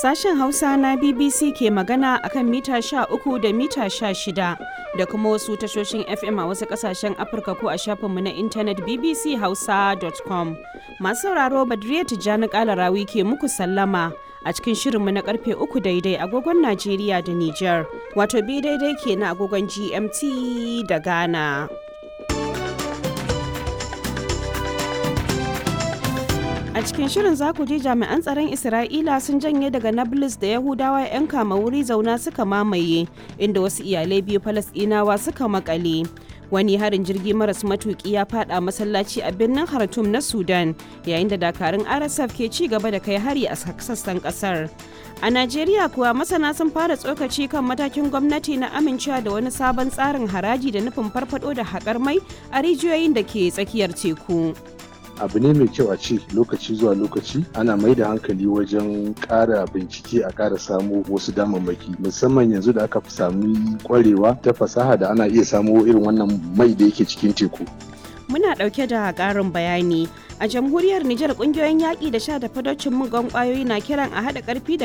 Sashen Hausa na BBC ke magana akan mita 13 da mita 16 da kuma wasu tashoshin FM a wasu kasashen Afirka ko a shafinmu na intanet bbchausa.com. Masu sauraro Badriya Tijjani Kalarawi ke muku sallama a cikin shirinmu na karfe uku daidai agogon Najeriya da Nijar, wato bi daidai ke na agogon GMT da Ghana. A cikin shirin za ku ji jami'an tsaron Isra'ila sun janye daga Nablus da Yahudawa 'yan kama wuri zauna suka mamaye, inda wasu iyalai biyu Falasɗinawa suka makale. Wani harin jirgi maras matuki ya fada masallaci a birnin Khartoum na Sudan, yayin da dakarun RSF ke ci gaba da kai hari a sassan kasar. A Najeriya kuwa masana sun fara tsokaci kan matakin gwamnati na amincewa da wani sabon tsarin haraji da nufin farfado da haƙar mai a rijiyoyin da ke tsakiyar teku. abu ne mai kyau a ce lokaci zuwa lokaci ana mai da hankali wajen ƙara bincike a ƙara samo wasu damammaki musamman yanzu da aka fi sami kwarewa ta fasaha da ana iya samo irin wannan mai da yake cikin teku muna ɗauke da ƙarin bayani a jamhuriyar Nijar ƙungiyoyin yaƙi da sha da fadocin mugan ƙwayoyi na kiran a haɗa ƙarfi da